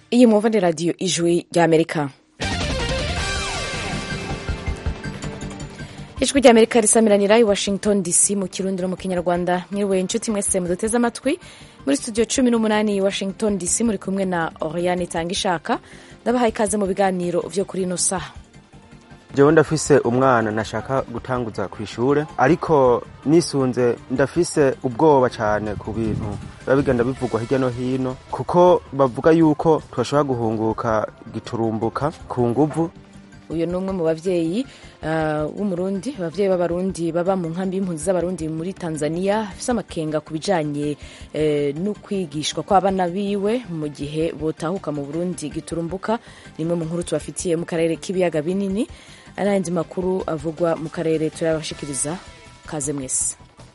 iyi mwumva ni radiyo ijwi ry'amerika ijwi ry'amerika risamiranira i washington dc mu kirundi no mu kinyarwanda mwiriwe inshuti mwese muduteze amatwi muri studio cumi n'umunani i washington dc muri kumwe na oriane itanga ishaka ndabahaye ikaze mu biganiro vyo kuri ino saha jewe ndafise umwana nashaka gutanguza ku ishure ariko nisunze ndafise ubwoba cane ku bintu biba bigenda bivugwa hirya no hino kuko bavuga yuko twashobora guhunguka giturumbuka ku nguvu uyu ni umwe mu bavyeyi w'umurundi uh, abavyeyi b'abarundi baba mu nkambi y'impunzi z'abarundi muri tanzania afise amakenga ku bijanye eh, no kwigishwa kw'abana biwe mu gihe botahuka mu burundi giturumbuka ni imwe mu nkuru tubafitiye mu karere k'ibiyaga binini n'ayandi makuru avugwa mu karere turabashikiriza kaze mwese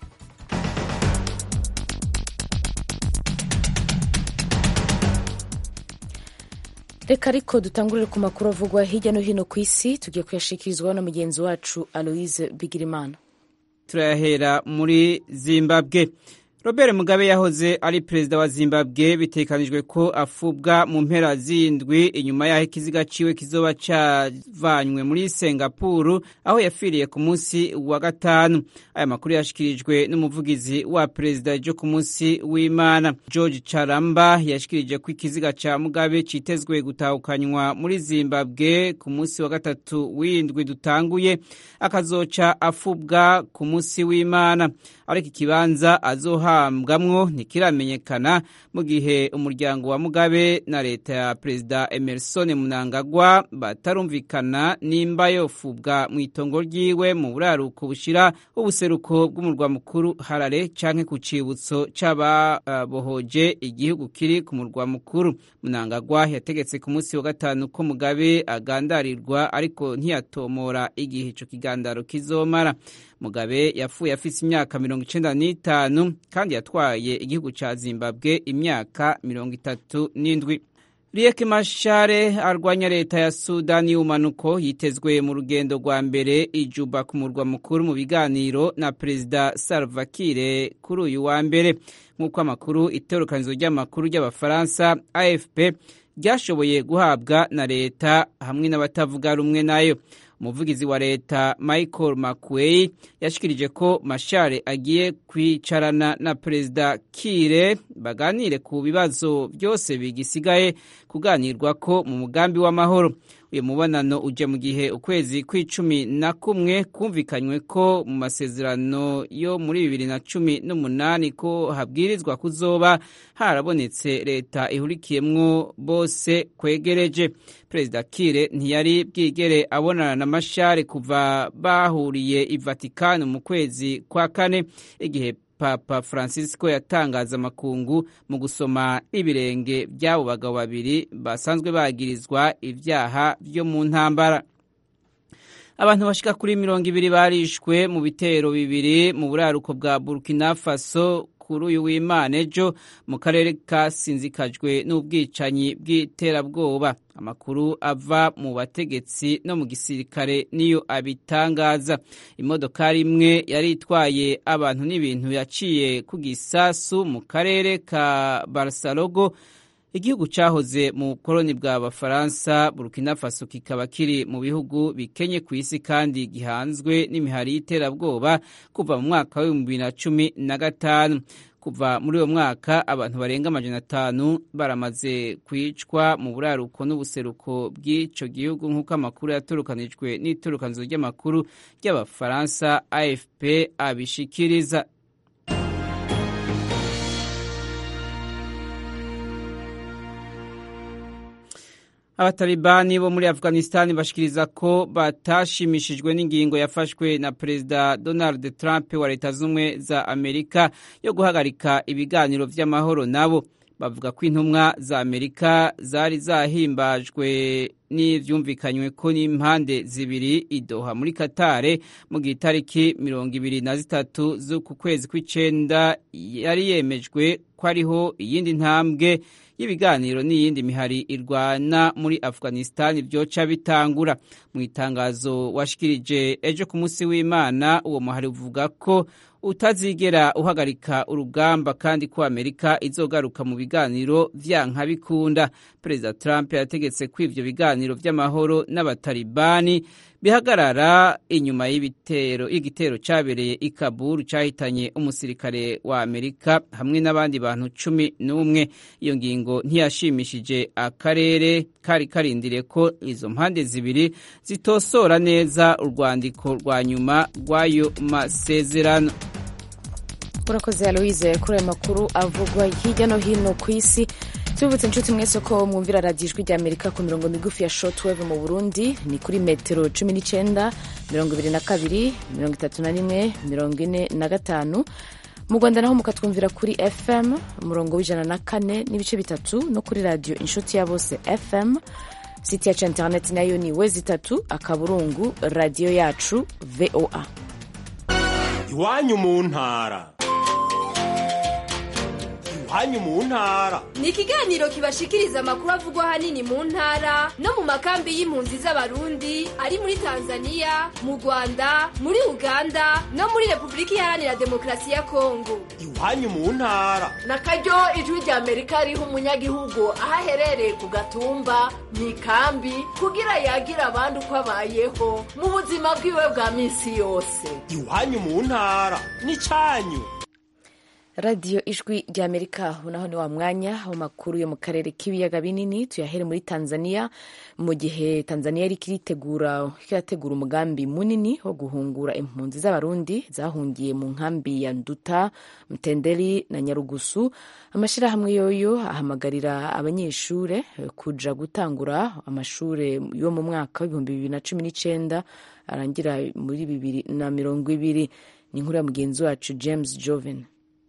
reka ariko dutangurire ku makuru avugwa hirya no hino ku isi tugiye kuyashikirizwaho na mugenzi wacu aloise bigirimana turayahera muri zimbabwe robert mugabe yahoze ari perezida wa zimbabwe bitekanijwe ko afubwa mu mpera zindwi inyuma y'aho ikiziga ciwe kizoba cavanywe muri singapuru aho yafiriye ku munsi wa gatanu aya makuru yashikirijwe n'umuvugizi wa perezida jo ku munsi w'imana george charamba yashikirije ko ikiziga ca mugabe citezwe gutahukanywa muri zimbabwe ku munsi wa gatatu w'indwi dutanguye akazoca afubwa ku munsi w'imana ariko ikibanza azohambwamwo ntikiramenyekana mu gihe umuryango wa mugabe na leta ya perezida emerson munangagwa batarumvikana nimba yofubwa mu itongo ryiwe mu buraruko bushira ubuseruko bw'umurwa mukuru harare canke ku cibutso c'ababohoje igihugu kiri ku murwa mukuru munangagwa yategetse ku munsi wa gatanu ko mugabe agandarirwa ariko ntiyatomora igihe ico kigandaro kizomara mugabe yapfuye afise imyaka mirongo icenda n'itanu kandi yatwaye igihugu ca zimbabwe imyaka mirongo itatu n'indwi riek mashare arwanya leta ya sudani y'ubumanuko yitezwe mu rugendo rwa mbere ijuba ku murwa mukuru mu biganiro na perezida salva kiir kuri uyu wa mbere nk'uko amakuru itorokanizo ry'amakuru ry'abafaransa afp ryashoboye guhabwa na leta hamwe n'abatavuga rumwe nayo umuvugizi wa leta michael mcquay yashikirije ko mashare agiye kwicarana na perezida kire baganire ku bibazo byose bigisigaye kuganirwa ko mu mugambi w'amahoro uyu mubonano uje mu gihe ukwezi kw'icumi na kumwe kumvikanywe ko mu masezerano yo muri bibiri na cumi n'umunani ko habwirizwa kuzoba harabonetse leta ihurikiyemwo bose kwegereje perezida kire ntiyari bwigere abonana na mashare kuva bahuriye i vatikani mu kwezi kwa kane igihe papa francisco yatangaza amakungu mu gusoma ibirenge by'abo bagabo babiri basanzwe bagirizwa ibyaha byo mu ntambara abantu bashika kuri mirongo ibiri barishwe mu bitero bibiri mu buraruko bwa burkina faso kuri uyu w'imana ejo mu karere kasinzikajwe n'ubwicanyi bw'iterabwoba amakuru ava mu bategetsi no mu gisirikare niyo abitangaza imodokari imwe yari itwaye abantu n'ibintu yaciye ku gisasu mu karere ka barasalogo igihugu cyahoze mu koloni bwa bafaransa burkina faso kikaba kiri mu bihugu bikenye ku isi kandi gihanzwe n'imihari y'iterabwoba kuva mu mwaka w'ibihumbi bibiri na cumi na gatanu kuva muri uwo mwaka abantu barenga amajana atanu baramaze kwicwa mu buraruko n'ubuseruko bw'ico gihugu nk'uko amakuru yaturukanijwe n'iturukanizo ry'amakuru ry'abafaransa afp abishikiriza abatalibani bo muri afghanistan bashikiriza ko batashimishijwe n'ingingo yafashwe na perezida donald trump wa leta z'ubumwe za amerika yo guhagarika ibiganiro vy'amahoro nabo bavuga ko intumwa za amerika zari zahimbajwe n'ivyumvikanywe ko n'impande zibiri idoha muri katare mu gihe itariki mirongo ibiri na zitatu z'uku kwezi kw'icenda yari yemejwe ko ariho iyindi ntambwe y'ibiganiro n'iyindi mihari irwana muri afghanistan vyoca bitangura mu itangazo washikirije ejo ku munsi w'imana uwo muhari uvuga ko utazigera uhagarika urugamba kandi ko amerika izogaruka mu biganiro vyanka bikunda perezida trump yategetse ko ivyo biganiro vy'amahoro n'abatalibani bihagarara inyuma y'ibitero y'igitero cabereye i kabul cahitanye umusirikare wa amerika hamwe n'abandi bantu cumi n'umwe iyo ngingo ntiyashimishije akarere kari karindiriye ko izo mpande zibiri zitosora neza urwandiko rwa nyuma rw'ayo masezerano urakoze aloise kuri ayo makuru avugwa hirya no hino ku isi tubibutse inshuti mwese ko mwumvira radiyo ijwi rya amerika ku mirongo migufi ya shotweve mu burundi ni kuri metero cumi n'icyenda mirongo ibiri na kabiri mirongo itatu na rimwe mirongo ine na gatanu mu rwanda naho mukatwumvira kuri fm umurongo w'ijana na kane n'ibice bitatu no kuri radiyo inshuti ya bose fm siti yacu interineti nayo ni wezi itatu akaburungu radiyo yacu voa iwanyu mu ntara iwanyu mu ntara ni ikiganiro kibashikiriza amakuru avugwa ahanini mu ntara no mu makambi y'impunzi z'abarundi ari muri tanzania mu rwanda muri uganda no muri repubulika iharanira demokarasi ya kongo iwanyu mu ntara na karyo ijwi rya amerika riha umunyagihugu aho aherereye ku gatumba mu ikambi kugira yagira abandi uko abayeho mu buzima bwiwe bwa minsi yose iwanyu mu ntara ni cyanyu radiyo ijwi rya amerika naho ni wa mwanya w'amakuru yo mu karere k'ibiyaga binini tuyahere muri tanzania mu gihe tanzania yari iritegura irategura umugambi munini wo guhungura impunzi z'abarundi zahungiye mu nkambi ya nduta mtenderi na nyarugusu amashyirahamwe yoyo ahamagarira abanyeshuri kuja gutangura amashuri yo mu mwaka w'ibihumbi bibiri na cumi n'icyenda arangira muri bibiri na mirongo ibiri ni inkuru ya mugenzi wacu james joven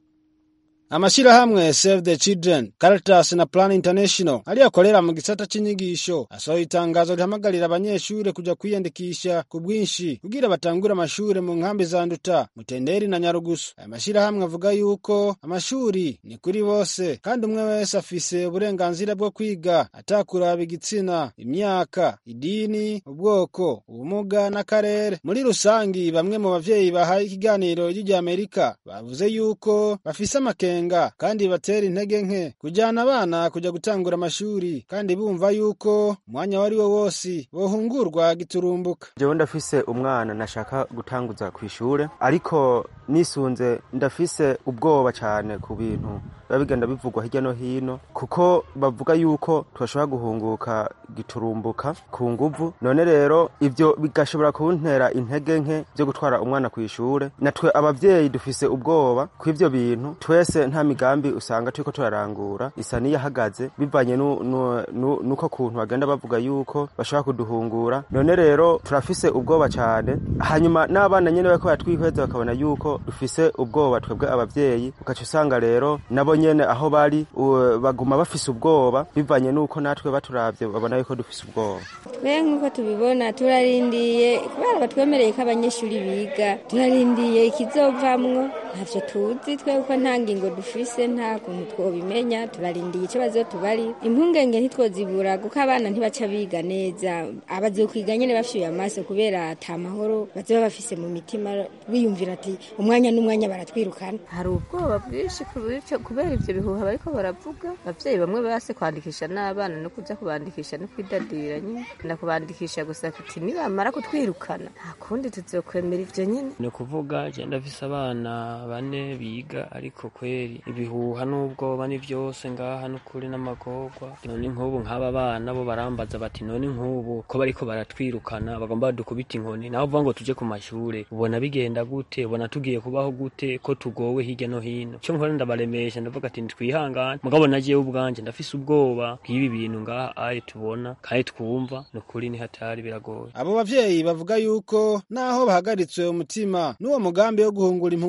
amashirahamwe Save the Children, Caritas na Plan International aliyakorera mu gisata c'inyigisho asohoye itangazo rihamagarira abanyeshure kuja kwiyandikisha ku bwinshi kugira batangure amashure mu nkambi za Nduta, Mutenderi na Nyarugusu. Aya mashirahamwe avuga yuko amashuri ni kuri bose kandi umwe wese afise uburenganzira bwo kwiga atakuraba igitsina, imyaka, idini, ubwoko, ubumuga n'akarere. Muri rusangi bamwe mu bavyeyi bahaye ikiganiro ry'irya Amerika bavuze yuko bafise amakenga kandi batera intege nke kujyana abana kujya gutangura amashuri kandi bumva yuko umwanya wari wo wose bohungurwa giturumbuka jewe ndafise umwana nashaka gutanguza ku ishure ariko nisunze ndafise ubwoba cyane ku bintu biba bigenda bivugwa hirya no hino kuko bavuga yuko twashobora guhunguka giturumbuka ku nguvu none rero ivyo bigashobora kuntera intege nke byo gutwara umwana ku ishure natwe abavyeyi dufise ubwoba ku ivyo bintu twese nta migambi usanga turiko turarangura isa niyahagaze bivanye nuko kuntu bagenda bavuga yuko bashobora kuduhungura none rero turafise ubwoba cyane hanyuma n'abana nyene bariko baratwihweza bakabona yuko dufise ubwoba twebwe abavyeyi ugaca usanga rero nabo nyene aho bari baguma bafise ubwoba bivanye nuko natwe baturavye babona yuko dufise ubwoba twe nk'uko tubibona turarindiye kubera batwemereye ko abanyeshuri biga turarindiye ikizovamwo ntavyo tuzi twe kuko nta ngingo dufise nta kuntu twobimenya turarindiye ico bazotubari impungenge ntitwozibura kuko abana ntibaca biga neza abazokwiga nyene bafyuye amaso kubera ata mahoro bazoba bafise mu mitima biyumvira ati umwanya n'umwanya baratwirukana hari ubwoba bwinshi kubera ivyo bihuha bariko baravuga abavyeyi bamwe base kwandikisha n'abana no kuja kubandikisha no kwidadira nyine na kubandikisha gusa kuti nibamara kutwirukana nta kundi tuzokwemera ivyo nyene ni ukuvuga je ndafise abana bane biga ariko kweri ibihuha n'ubwoba ni vyose ngaha n'ukuri n'amagorwa none nk'ubu nk'aba bana bo barambaza bati none nk'ubu ko bariko baratwirukana bagomba badukubita inkoni naho uvuga ngo tuje ku mashure ubona bigenda gute ubona tugiye kubaho gute ko tugowe hirya no hino cyo nkora ndabaremesha ndavuga ati ntitwihangane mugabo nagiyeho ubwanje ndafise ubwoba bw'ibi bintu ngaha aye tubona kandi twumva ni ukuri ni hatari biragoye abo bavyeyi bavuga yuko naho bahagaritswe umutima n'uwo mugambi wo guhungura impunzi ku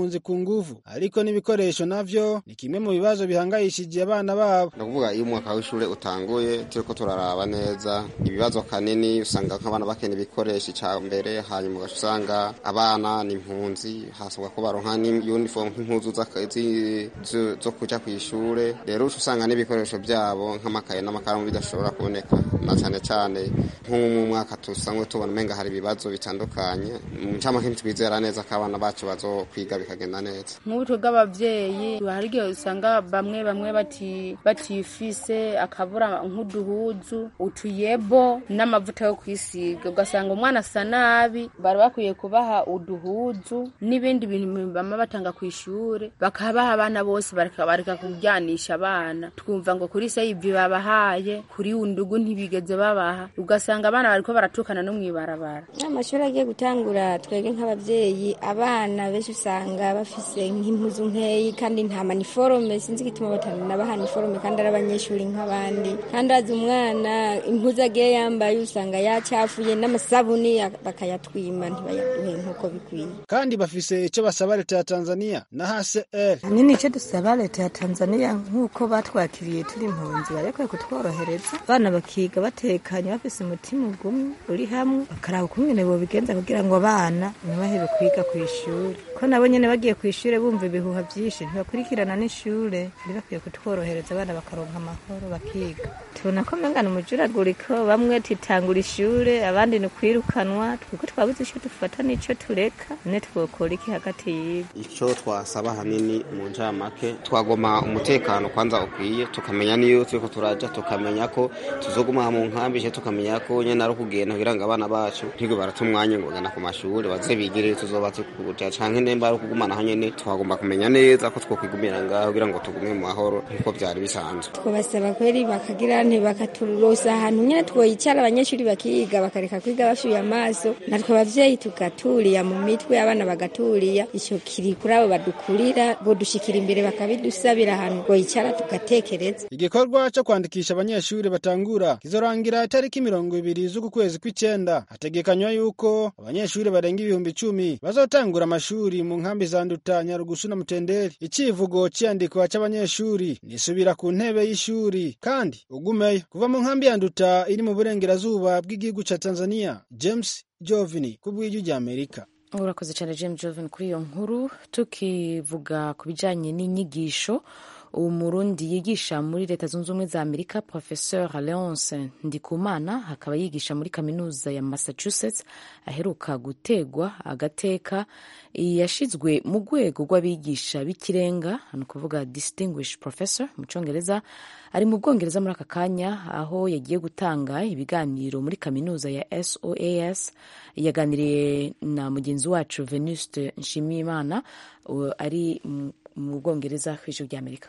nguvu ariko n'ibikoresho navyo ni kimwe mu bibazo bihangayishije abana babo ni ukuvuga iyo umwaka w'ishuri utanguye turiko turaraba neza ibibazo kanini usanga nk'abana bakeneye ibikoresho icya mbere hanyuma ugaca usanga abana ni impunzi hasabwa ko baronka n'uniform nk'impuzu z'aka- zi- zo- zo kuja ku ishure rero uca usanga n'ibikoresho byabo nk'amakaye n'amakaramu bidashobora kuboneka na cyane cyane nko mu mwaka dusanzwe tubona umenga hari ibibazo bitandukanye mu ncamake ntitwizera neza ko abana bacu bazokwiga bikagenda neza nk'ubuto bw'abavyeyi hari igihe usanga bamwe bamwe bati batifise akabura nk'uduhuzu utuyebo n'amavuta yo kwisiga ugasanga umwana asa nabi bari bakwiye kubaha uduhuzu n'ibindi bintu bama batanga ku ishure bakabaha abana bose bareka bareka kuryanisha abana twumva ngo kuri seyivi babahaye kuri undugu ntibigeze babaha ugasanga abana bariko baratukana no mw'ibarabara amashuri agiye gutangura twebwe nk'abavyeyi abana benshi usanga bafise nk'impuzu nkeyi kandi nta maniforome sinzi igituma batanabaha niforome kandi ari abanyeshuri nk'abandi kandi azi umwana impuzu agiye yambaye usanga yacafuye n'amasabuni ya- bakayatwima ntibayaduhe nk'uko bikwiye kandi bafise ico basaba leta ya Tanzania na HCR nini icyo dusaba leta ya tanzania nk'uko batwakiriye turi impunzi barekwiye kutworohereza abana bakiga batekanye bafise umutima ugumwe uri hamwe bakaraba ukungene bobigenza kugira ngo abana ntibahebe kwiga ku ishuri ko nabo nyene bagiye ku ishuri bumva ibihuha vyinshi ntibakurikirana n'ishure bari bakwiye kutworohereza abana bakaronka amahoro bakiga tubona ko mengana umujuraguriko bamwe titangura ishure abandi ni ukwirukanwa twiko twabuze ico dufata n'ico tureka ne twokora iki hagati yibo icyo twasaba hanini mu ncamake twagoma umutekano kwanza ukwiye tukamenya niyo turiko turaja tukamenya ko tuzoguma mu nkambi je tukamenya ko nyene ari ukugenda kugira ngo abana bacu ntigwe barata umwanya ngo bagana ku mashuri baze bigire tuzoba tukuja canke nemba ari ukugumana nyene twagomba kumenya neza ko twokwigumira ngaho kugira ngo tugume mu mahoro nk'uko vyari bisanzwe twabasaba kweri bakagira nti bakaturosa ahantu nyene twoyicara abanyeshuri bakiga bakareka kwiga bafyuye amaso natwe abavyeyi tugaturiya mu mitwe abana bagaturiya ico kiri kuri abo badukurira bodushikira imbere bakabidusabira ahantu twoyicara tugatekereza Igikorwa cyo kwandikisha abanyeshuri batangura kizorangira itariki mirongo ibiri z'uku kwezi kw'icenda hategekanywa yuko abanyeshuri barenga ibihumbi icumi bazotangura amashuri mu nkambi za Nduta Nyarugusu na Mutenderi icivugo c'iyandikwa c'abanyeshuri nisubira ku ntebe y'ishuri kandi ugumeyo kuva mu nkambi ya Nduta iri mu burengerazuba bw'igihugu ca Tanzania James Jovini ku bw'ijwi rya Amerika urakoze cyane james joven kuri iyo nkuru tukivuga ku bijyanye n'inyigisho umurundi yigisha muri leta zunze ubumwe za amerika professeur leonce ndikumana akaba yigisha muri kaminuza ya massachusetts aheruka gutegwa agateka yashizwe mu rwego rw'abigisha b'ikirenga ni ukuvuga distinguished professor mu cyongereza ari mu bwongereza muri aka kanya aho yagiye gutanga ibiganiro muri kaminuza ya soas yaganiriye na mugenzi wacu venuste nshimiyimana uh, ari mu- mu bwongereza ku ijuru ry'amerika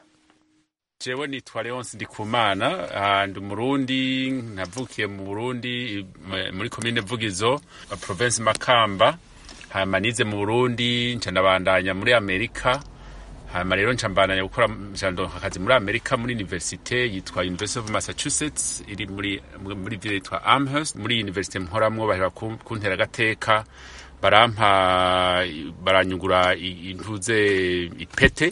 jewe nitwa leonce ndikumana ah, ndi umurundi navukiye mu burundi m- muri komine vugizo province makamba hama nize mu burundi nca ndabandanya muri amerika hama rero nca mbandanya gukora nca ndonka akazi muri amerika muri universite yitwa university of massachusetts iri muri muri ville yitwa amherst muri universite mporamwo bahera ku- kuntera agateka barampa baranyugura i- intuze ipete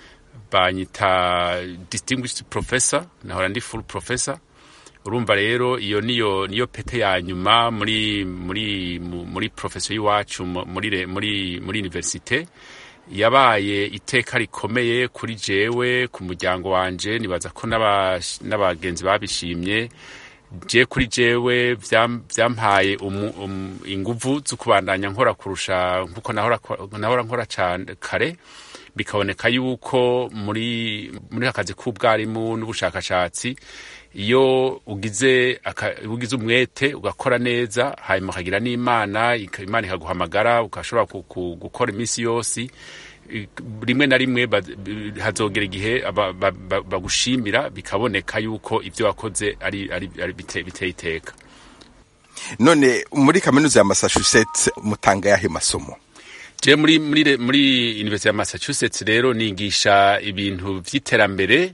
banyita distinguished professor nahora ndi full professor urumva rero iyo niyo niyo pete ya nyuma muri muri mu- muri professor y'iwacu mu- muri re- muri muri universite yabaye iteka rikomeye kuri jewe ku muryango wanje nibaza ko n'aba- n'abagenzi babishimye je kuri jewe vyam- vyampaye umu- um- inguvu zo kubandanya nkora kurusha nkuko nahora nahora nkora cane kare bikaboneka yuko muri muri akazi k'ubwarimu n'ubushakashatsi iyo ugize aka- ugize umwete ugakora neza hanyuma ukagira n'imana ika- imana ikaguhamagara ugashobora ku- ku- gukora iminsi yose i- rimwe na rimwe ba- b- hazogera igihe aba- ba- ba- bagushimira bikaboneka yuko ibyo wakoze ari ari ari bite- biteye iteka none muri kaminuza ya massachusetts mutanga yahe masomo je muri muri re- muri university ya massachusetts rero nigisha ibintu vy'iterambere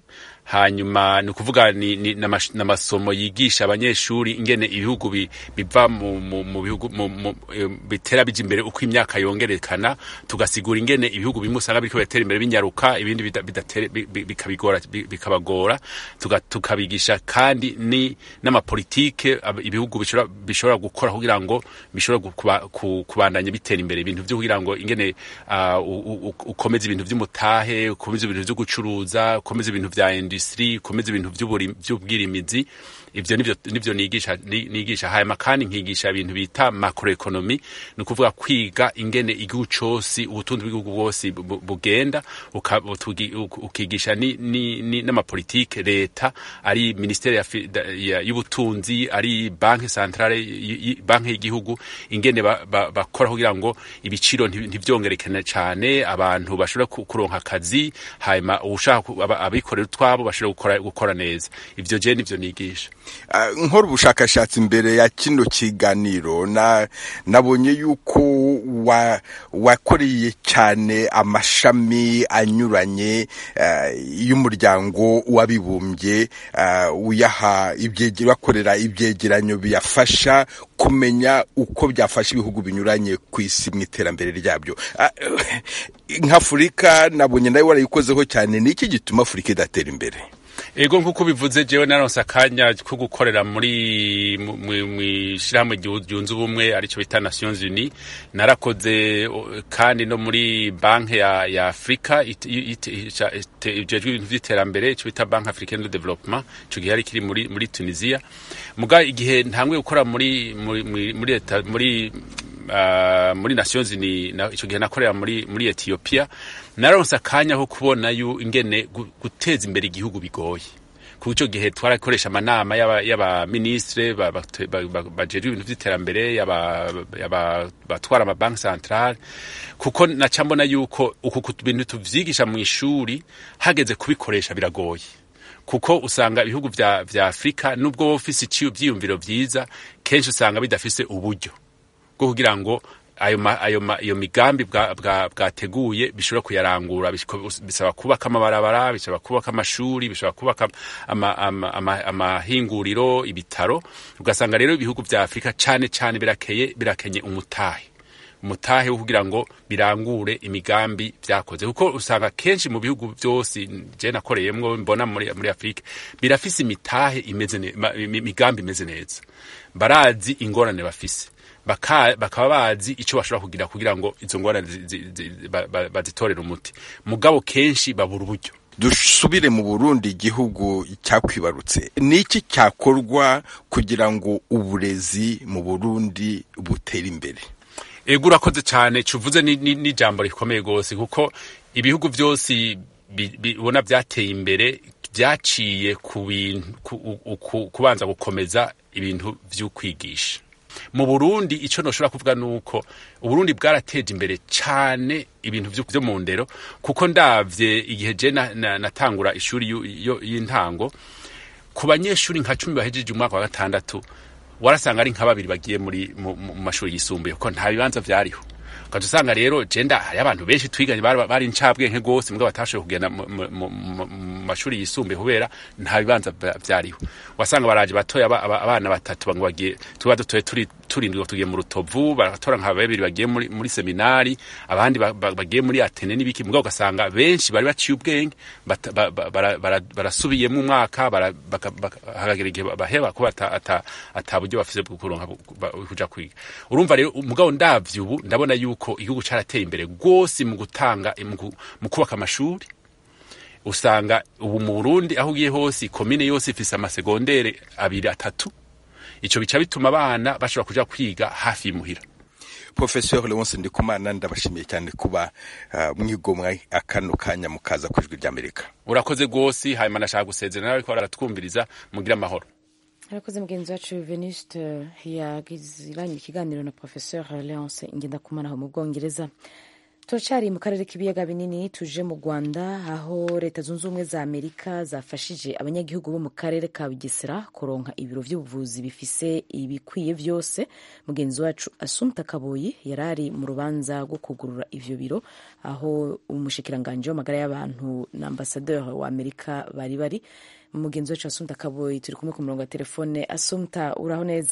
hanyuma ni ukuvuga ni, ni n'amash- n'amasomo yigisha abanyeshuri ingene ibihugu bi- biva mu, mu, mu bihugu mu, mu, eh, bitera bija imbere uko imyaka yongerekana tugasigura ingene ibihugu bimwe usanga biriko biratera imbere binyaruka ibindi bida- bidatere- bi- bi- bikabigora bi- bikabagora tuga- tukabigisha kandi ni n'amapolitike ab- ibihugu bishobora bishobora gukora kugira ngo bishobora gu- kuba- ku- kubandanya bitera imbere ibintu byo kugira ngo ingene ah, u- u- u- ukomeze ibintu by'umutahe ukomeze ibintu byo gucuruza ukomeze ibintu vya industry ukomeze ibintu by'uburi- by'ubwirimizi ivyo nivyo nivyo nigisha ni- nigisha hanyuma kandi nkigisha ibintu bita macroeconomy ni ukuvuga kwiga ingene igihugu cose ubutunzi bw'igihugu bwose bu- bu- bugenda uka- utugi- uk- ukigisha ni- ni- ni- n'amapolitike leta ari ministeri ya fi- da- ya- y'ubutunzi ari banki centrale y- y- banki y'igihugu ingene ba- ba- bakora kugira ngo ibiciro nti- ntivyongerekane cane abantu bashobora ku- kuronka akazi hanyuma uwushaka ku- aba- abikorera utwabo bashobora gukora, gukora neza ivyo je nivyo nigisha Ah, nkora ubushakashatsi mbere ya kino kiganiro na nabonye yuko wa wakoreye cyane amashami anyuranye ah, y'umuryango w'abibumbye ah, uyaha ibyege- bakorera ibyegeranyo biyafasha kumenya uko byafasha ibihugu binyuranye ku isi mu iterambere ryabyo Ah, nk'afurika nabonye nawe warayikozeho cyane ni iki gituma afurika idatera imbere ego nk'uko bivuze jewe naronse akanya ko gukorera muri mu- mu- mw'ishirahamwe ryu- ryunze ubumwe arico bita nations unis narakoze o, kandi no muri banki ya, ya afurika it- it- ica- ite- ijejwe ibintu vy'iterambere ico bita banki africaine de développement ico gihe yari kiri muri, muri tunisia muga igihe ntanguye gukora muri muri muri muri leta muri uh, muri nations unis na, ico gihe nakorera muri muri ethiopia naronse akanya ko kubona yu ingene gu- guteza imbere igihugu bigoye kuko icyo gihe twarakoresha amanama y'aba- y'abaministre ba- ba- ba- ba- bajejwe ibintu vy'iterambere y'aba- y'aba- batwara amabanki centrale kuko naca mbona yuko uku ku bintu tuvyigisha mu ishuri hageze kubikoresha biragoye kuko usanga ibihugu vya, vya afurika nubwo wowe ufise iciyo vyiyumviro vyiza kenshi usanga bidafise uburyo bwo kugira ngo ayo ma, ayo ma, iyo migambi bwa- bwa- bwateguye bishobora kuyarangura bishiko- bisaba kubaka amabarabara bisaba kubaka amashuri bisaba kubaka ama- ama- ama- amahinguriro ibitaro ugasanga rero ibihugu vya afurika cane cane birakeye birakenye umutahe umutahe wo kugira ngo birangure imigambi vyakoze kuko usanga kenshi mu bihugu vyose je nakoreyemwo mbona muri, muri afurika birafise imitahe imeze ne- ma- imi- imigambi imeze neza barazi ingorane bafise baka- bakaba bazi ico bashobora kugira kugira ngo izo ngorane zi- zi- zi- ba- ba- bazitorere umuti mugabo kenshi babura uburyo dusubire mu burundi igihugu cyakwibarutse ni iki cyakorwa kugira ngo uburezi mu burundi butere imbere ego urakoze cyane cuvuze ni- ni- n'ijambo rikomeye rwose kuko ibihugu vyose bi- bi- ubona vyateye imbere vyaciye ku bintu ku- u- ku- kubanza gukomeza ibintu vy'ukwigisha mu burundi ico noshobora kuvuga nuko uburundi bwarateje imbere cane ibintu vyo vyo mu ndero kuko ndavye igihe je na- na- natangura ishuri yu- yo- y'intango ku banyeshuri nka cumi bahejeje umwaka wa gatandatu warasanga ari nka babiri bagiye muri mu mu- mu mashuri yisumbuye kuko nta bibanza vyariho ukaca usanga rero jenda hariyo abantu benshi twiganye bari bari incabwenge rwose mbwa batashoboye kugenda mu- mu- mu mu- mu mashuri yisumbuye kubera nta bibanza vya- vyariho wasanga baraje batoya aba- aba- abana batatu ngo bagiye tuba dutoye turi turindwi ngo tugiye mu rutovu baratora nka babiri bagiye muri, muri seminari abandi ba- ba- bagiye muri atene n'ibiki mugabo ugasanga benshi bari baciye ubwenge bata- ba- ba- bara- bara- barasubiyemo umwaka bara- baka- baka- hagera igihe baheba kuba ata- ata ata buryo bafise bwo kuronka bu- ba- kuja kwiga urumva rero mugabo ndavye ubu ndabona yuko igihugu carateye imbere rwose mu gutanga mu gu- mu kubaka amashuri usanga ubu mu Burundi aho ugiye hose komine yose ifise amasegondere abiri atatu ico bica bituma abana bashobora kuja kwiga hafi y'imuhira professeur leonce ndikumana ndabashimiye cyane kuba uh, mwigomwa akano kanya mukaza ku ijwi ry'amerika urakoze rwose hanyuma nashaka gusezera nawe ko baratwumviriza mugira amahoro arakoze mugenzi wacu veniste yagiranye ikiganiro na professeur leonce ngendakumana aho mu bwongereza turacyari mu karere k'ibiyaga binini tuje mu rwanda aho leta zunze ubumwe za amerika zafashije abanyagihugu bo mu karere ka bugesera kuronka ibiro by'ubuvuzi bifise ibikwiye byose mugenzi wacu asumta kaboyi yari ari mu rubanza rwo kugurura ivyo biro aho umushikiranganji w'amagara y'abantu na ambasaderi wa amerika bari bari mugenzi wacu asumta kaboyi turi kumwe ku murongo wa telefone asumta uraho neza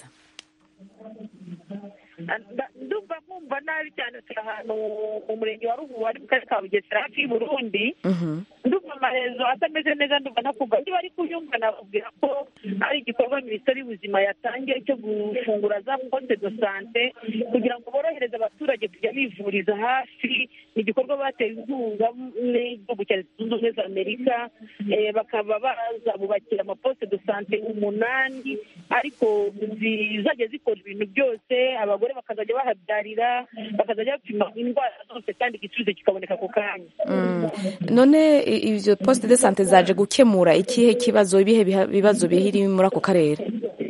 ndumva nkumva nabi cyane turi ahantu mu murenge wa ruhu wari mu karere ka bugesera hafi y'uburundi ndumva amaherezo atameze neza ndumva ntakumva niba ari kuyumva nababwira ko ari igikorwa minisiteri y'ubuzima yatangiye cyo gufungura za poste de sante kugira ngo borohereze abaturage kujya bivuriza hafi ni igikorwa bateye inkunga n'igihugu cya leta zunze ubumwe za amerika bakaba bazabubakira amaposte de sante umunani ariko zizajya zikora ibintu byose abagore bakazajya bahabyarira bakazajya bapima indwara zose kandi igisubizo kikaboneka ako kanya none ibyo poste de sante zaje gukemura ikihe kibazo ibihe bibazo bihiri muri ako karere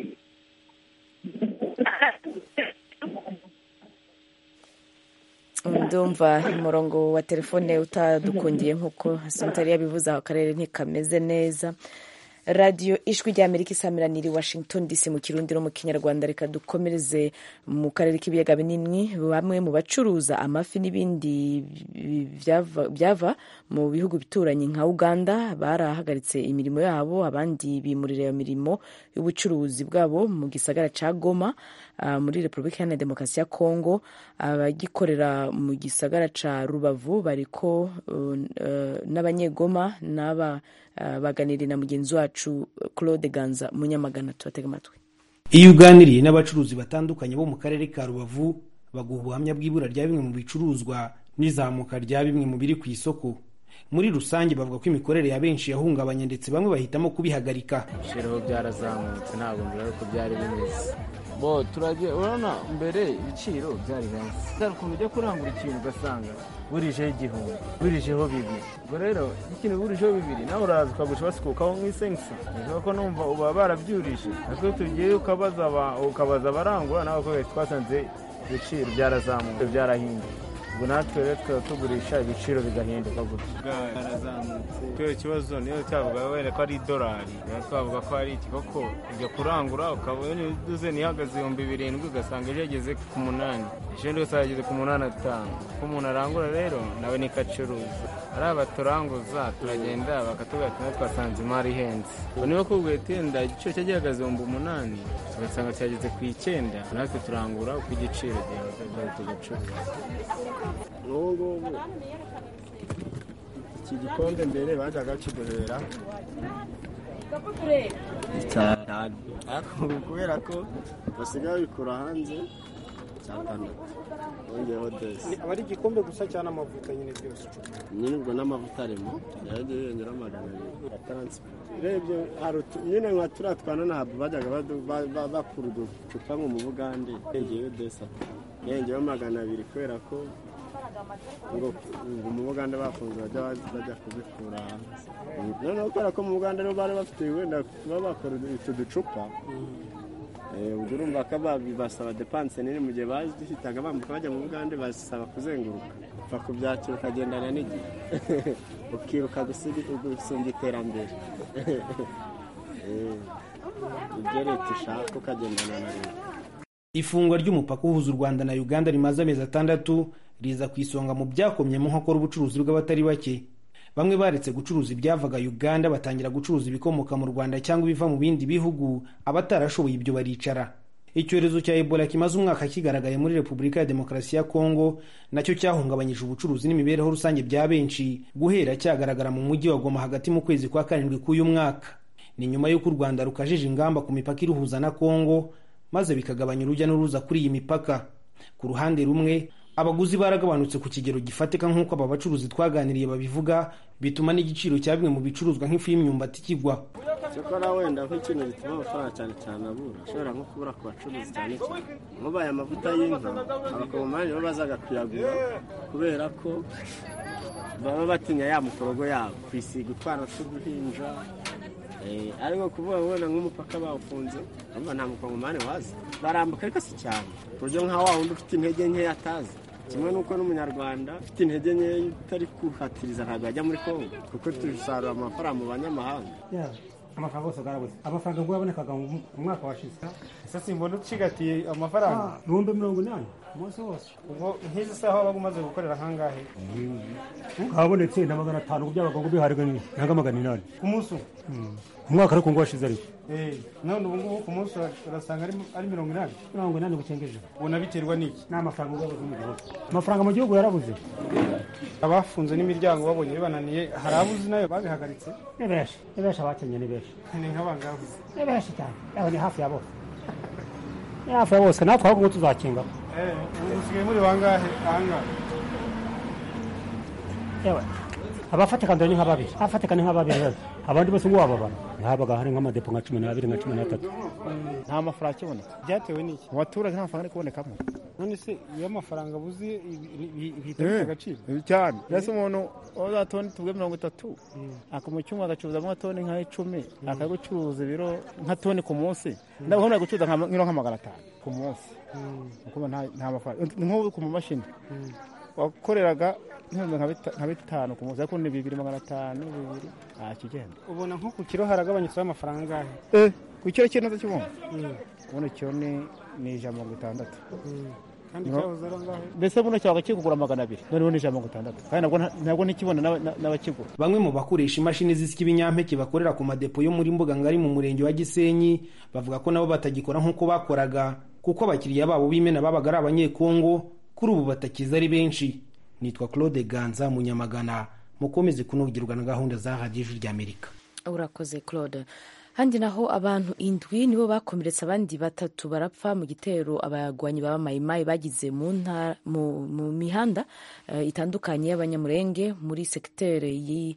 ndumva umurongo wa telefone utadukundiye nk'uko asantari yabivuze aho akarere ntikameze neza radiyo ijwi rya amerika isamiraniye washington dc mu kirundi no mu kinyarwanda reka dukomereze mu karere k'ibiyaga binini bamwe mu bacuruza amafi n'ibindi byava mu bihugu bituranye nka uganda barahagaritse imirimo yabo abandi bimurira iyo mirimo y'ubucuruzi bwabo mu gisagara cya goma muri repubulika iharanira demokarasi ya kongo abagikorera mu gisagara cya rubavu bariko n'abanyegoma n'aba baganiriye na mugenzi wacu claude ganza munyamagana tubatega amatwi iyo uganiriye n'abacuruzi batandukanye bo mu karere ka rubavu baguha ubuhamya bw'ibura rya bimwe mu bicuruzwa n'izamuka rya bimwe mu biri ku isoko muri rusange bavuga ko imikorere ya benshi yahungabanye ndetse bamwe bahitamo kubihagarika ibiciro byarazamutse ntabwo mbere ko byari bimeze bo turagiye urabona mbere ibiciro byari hasi hari ukuntu ujya kurangura ikintu ugasanga burijeho igihumbi burijeho bibiri ubwo rero ikintu burijeho bibiri nawe uraza ukagurisha basikukaho nk'isengisa niba ko numva uba barabyurije ariko iyo tugiye ukabaza abarangura nawe ko twasanze ibiciro byarazamutse byarahinduye ubwo natwe rero tukaba tugurisha ibiciro bigahinduka gutya byarazamutse kubera ikibazo niyo cyavuga wenda ko ari idolari twavuga ko ari iki koko ujya kurangura ukabona uduze ntihagaze ibihumbi birindwi ugasanga ejo yageze ku munani ejo ndi gusa yageze ku munani atanu ko umuntu arangura rero nawe niko acuruza ari abaturanguza turagenda bakatubwira ati natwe twasanze imari ihenze ngo niba kubwiye tenda igiciro cye gihagaze ibihumbi umunani tugasanga cyageze ku icyenda natwe turangura uko igiciro gihagaze tugacuruza n'ubu ngubu iki gikombe mbere bajyaga kiduhera cyane ariko ubu kubera ko basigaye bikura hanze cyatandatu bongeyeho desi aba ari igikombe gusa cyangwa amavuta nyine byose nyine ubwo n'amavuta arimo yagiye yongera magana abiri ya taransiporo urebye nyine nka turiya twana ntabwo bajyaga bakura uducupa nko mu bugande yongeyeho desi yongeyeho magana abiri kubera ko ngo mu bugande bafunze bajya bajya kubikura hanze noneho kubera ko mu bugande rero bari bafite wenda kuba bakora utu ducupa ubwo urumva ko basaba depanse nini mu gihe bahitaga bambuka bajya mu bugande basaba kuzenguruka upfa kubyakira ukagendana n'igihe ukiruka gusumba iterambere ibyo leta ishaka ukagendana na leta ifungwa ry'umupaka uhuza u rwanda na uganda rimaze amezi atandatu riza ku isonga mu byakomyemo nkokora ubucuruzi bw'abatari bake bamwe baretse gucuruza ibyavaga uganda batangira gucuruza ibikomoka mu rwanda cyangwa ibiva mu bindi bihugu abatarashoboye ibyo baricara icyorezo cya ebola kimaze umwaka kigaragaye muri repubulika ya demokarasi ya kongo nacyo cyahungabanyije ubucuruzi n'imibereho rusange bya benshi guhera cyagaragara mu mujyi wa goma hagati mu kwezi kwa karindwi k'uyu mwaka ni nyuma y'uko u rwanda rukajije ingamba ku mipaka iruhuza na kongo maze bikagabanya urujya n'uruza kuri iyi mipaka ku ruhande rumwe abaguzi baragabanutse ku kigero gifatika nk'uko aba bacuruzi twaganiriye babivuga bituma n'igiciro cya bimwe mu bicuruzwa nk'ifu y'imyumbati kigwa cyakora wenda nk'ikintu gituma amafaranga cyane cyane abura ashobora nko kubura ku bacuruzi cyane cyane mubaye amavuta y'inka abakongomani bo bazaga kuyagura kubera ko baba batinya ya mukorogo yabo kwisiga utwana tw'uduhinja ariko kuvuga ngo wenda nk'umupaka bawufunze urumva nta mukongomani waza barambuka ariko si cyane ku buryo nka wa wundi ufite intege nkeya atazi kimwe n'uko n'umunyarwanda ufite intege nkeya utari kuhatiriza ntabwo yajya muri kongo kuko dusarura amafaranga mu banyamahanga amafaranga yose agarabuze amafaranga ngo yabonekaga mu mwaka washize ese simbona ucigatiye amafaranga ibihumbi mirongo inani umunsi wose ubwo nk'izi saha wabaga umaze gukorera ahangahe habonetse na magana atanu byabaga ngo biharwe nanga magana inani ku munsi umwe umwaka ariko ngo washize ariko Eh, none ubu ngubu ku munsi urasanga ari ari mirongo inani mirongo inani bucengeje ubona biterwa n'iki ni amafaranga yabuze mu gihugu amafaranga mu gihugu yarabuze abafunze n'imiryango babonye bibananiye hari abuzi nayo babihagaritse ni benshi ni benshi abakenye ni benshi ni nk'abangahe ni benshi cyane yaho ni hafi ya bose ni hafi ya bose natwe ahubwo tuzakinga Eh, ubu musigaye muri bangahe ahangahe yewe abafatikana ni nka babiri abafatikana ni nka babiri rero abandi bose ngo wababara habaga hari nk'amadepo nka cumi n'abiri nka cumi n'atatu nta mafaranga akiboneka byatewe n'iki mu baturage nta mafaranga ari kubonekamo none se iyo amafaranga abuze bihita bifite agaciro cyane mbese umuntu waza toni tuvuge mirongo itatu akamu cyumwe agacuruzamo toni nka icumi akagucuruza ibiro nka toni ku munsi ndabona ari gucuruza nka- nk'iro nka magana atanu ku munsi ukuba nta nta mafaranga ni nk'ubu ku mamashini wakoreraga nk'ibihumbi nka bita- nka bitanu ku munsi ariko ni bibiri magana atanu bibiri nta kigenda ubona nko ku kiro haragabanyutseho amafaranga angahe eh ku kiro cy'inoze cy'umuntu ubundi kiro ni ni ijana mirongo itandatu kandi No. cyahoze ari angahe mbese buno cyabaga kigura magana abiri noneho ni ijana mirongo itandatu kandi nabwo nta- nabwo ntikibona n'aba- n'a- n'abakigura bamwe mu bakoresha imashini zisya ibinyampeke bakorera ku madepo yo muri mbuga ngari mu murenge wa gisenyi bavuga ko nabo batagikora nk'uko bakoraga kuko abakiriya babo b'imena babaga ari abanyekongo kuri ubu batakiza ari benshi nitwa claude ganza munyamagana mukomeze kunogirwa na gahunda za radiyo ijwi ry'amerika urakoze claude handi naho abantu indwi nibo bakomeretse abandi batatu barapfa mu gitero abagwanyi baba mayimayi bagize mu ntara- mu- mu mihanda eh, itandukanye y'abanyamurenge muri sekitere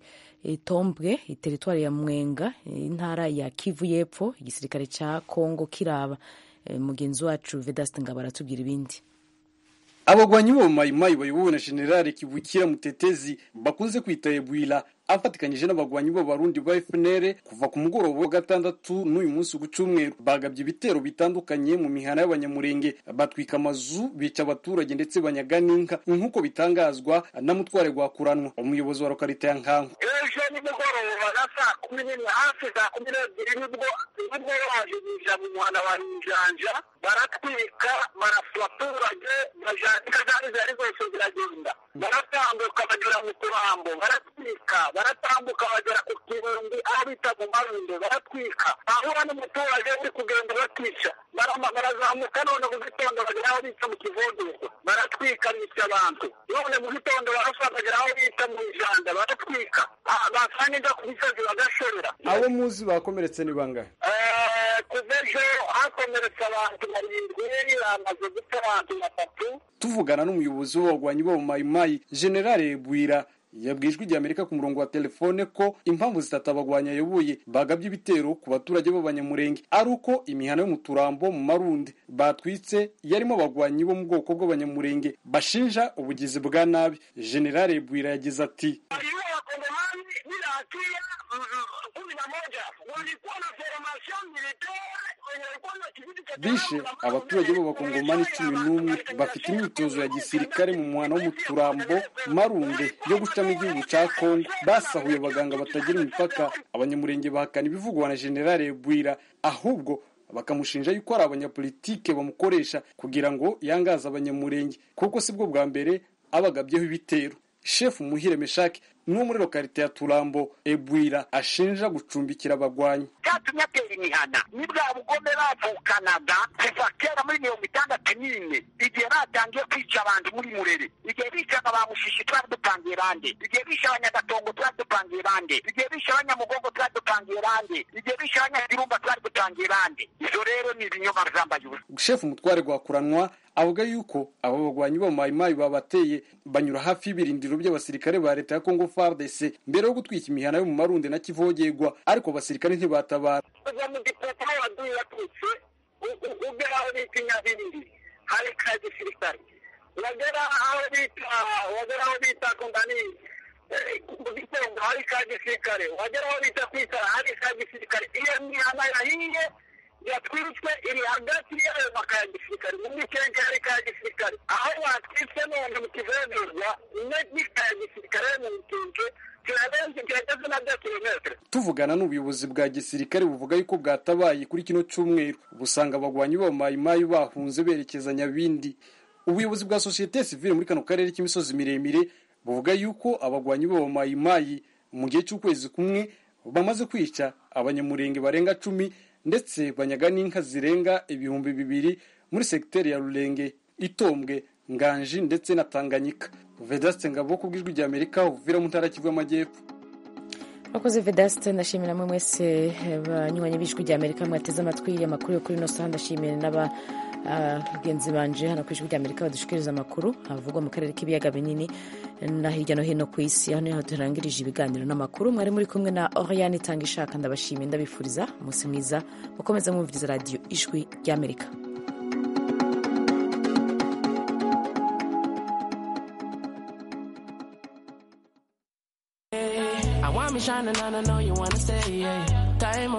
y'itombwe teritwari ya mwenga eh, intara ya kivu y'epfo igisirikare cya kongo kiraba Eh, mugenzi wacu vedaste ngabo aratubwira ibindi abagwanyi bo mu mayimayi bayobowe na generale kivukira mutetezi bakunze kwita ebwira afatikanyije n'abagwanyi b'abarundi ba FNL kuva ku mugoroba wa gatandatu n'uyu munsi ku cyumweru bagabye ibitero bitandukanye mu mihana y'abanyamurenge batwika amazu bica abaturage ndetse banyaga n'inka nk'uko bitangazwa na mutware gwakuranwa umuyobozi wa lokalite ya nkanku ejo nimugoroba na saa kumi n'imwe hafi saa kumi n'ebyiri nibwo nibwo baje binjira mu muhanda wa njanja baratwika barasa abaturage bajandika zari zari zose ziragenda baratambuka bagera mu turambo baratwika baratambuka bagera ku kirumbi aho bita mu marundo baratwika ahura n'umuturage uri kugenda batica barama- barazamuka none mu gitondo bagera aho bita mu kivunduko baratwika bica abantu none mu gitondo barasa bagera aho bita mu ijanda baratwika Ah, basanga inda ku misozi bagashorera abo muzi bakomeretse ni bangahe Eh, kuva ejo hakomeretse abantu barindwi bamaze gupfa abantu batatu tuvugana n'umuyobozi w'abagwanyi bo mu mayimayi generale bwira yabwiye ijwi ry'amerika ku murongo wa telefone ko impamvu zitatu abagwanyi ayoboye bagabye ibitero ku baturage b'abanyamurenge ari uko imihana yo mu turambo mu marundi batwitse yarimo abagwanyi bo mu bwoko bw'abanyamurenge bashinja ubugizi bwa nabi generale bwira yagize ati Ninahatia kumi na moja walikuwa na formation militaire wenye walikuwa na kijiji cha bishe abaturage b'abakongomani cumi n'umwe bafite imyitozo ya gisirikare mu muhana wo mu turambo marunde yo gucamo igihugu cya kongo basahuye abaganga batagira imipaka abanyamurenge bahakana ibivugwa na generale bwira ahubwo bakamushinja yuko ari abanyapolitike bamukoresha kugira ngo yangaze abanyamurenge kuko sibwo bwa mbere abagabyeho ibitero shefu muhire meshaki n'uwo muri lokalite ya turambo ebwira ashinja gucumbikira abagwanyi cyatumye atera imihana ni bwa bugome bavukanaga kuva kera muri mirongo itandatu n'ine igihe batangiye kwica abantu muri murere igihe bicaga ba mushishi twari dupangiye bande igihe bishe abanyagatongo twari dupangiye bande igihe bishe abanyamugongo twari dupangiye bande igihe bishe abanyagirumba twari dupangiye bande izo rero ni ibinyoma byambaye ubusa shefu umutware gwakuranwa avuga yuko abo bagwanyi bo mayimayi babateye banyura hafi y'ibirindiro by'abasirikare ba leta ya kongo fardc mbere yo gutwika imihana yo mu marundi na kivogerwa ariko abasirikare ntibatabara kuva mu gipoto aho waduye watutse ugera aho bita inyabiriri hari ka gisirikare wagera aho bita wagera aho bita kundani mu gitongo hari ka gisirikare wagera aho bita kwitara hari ka gisirikare iyo mihana yahiye yatwitswe iri hagati y'ayo maka ya gisirikare mu mikenkari ka gisirikare aho batwitse none mu kivenderwa n'ika ya gisirikare mu mikenke kirarenze kirageze na bya kilometere tuvugana n'ubuyobozi bwa gisirikare buvuga yuko bwatabaye kuri kino cyumweru busanga abagwanyi b'abamayimayi bahunze berekeza nyabindi ubuyobozi bwa sosiyete sivile muri kano karere k'imisozi miremire buvuga yuko abagwanyi b'abamayimayi mu gihe cy'ukwezi kumwe bamaze kwica abanyamurenge barenga cumi ndetse banyaga n'inka zirenga ibihumbi bibiri muri segiteri ya rurenge itombwe nganji ndetse na tanganyika vedaste ngabo ku bw'ijwi rya amerika uvira mu ntara kivu y'amajyepfo Mwakoze Vedaste ndashimira mwe mwese banywanyi b'ijwi rya Amerika mwateze amatwi amakuru yo kuri ino saha ndashimira n'aba bagenzi banje hano ku ijwi rya Amerika badushikiriza amakuru havugwa mu karere k'ibiyaga binini na hirya no hino ku isi hano niho turangirije ibiganiro n'amakuru mwari muri kumwe na Oriane itanga ishaka ndabashimiye ndabifuriza umunsi mwiza mukomeze mwumviriza radiyo ijwi rya Amerika I want me shining and I know you wanna stay. Yeah. Time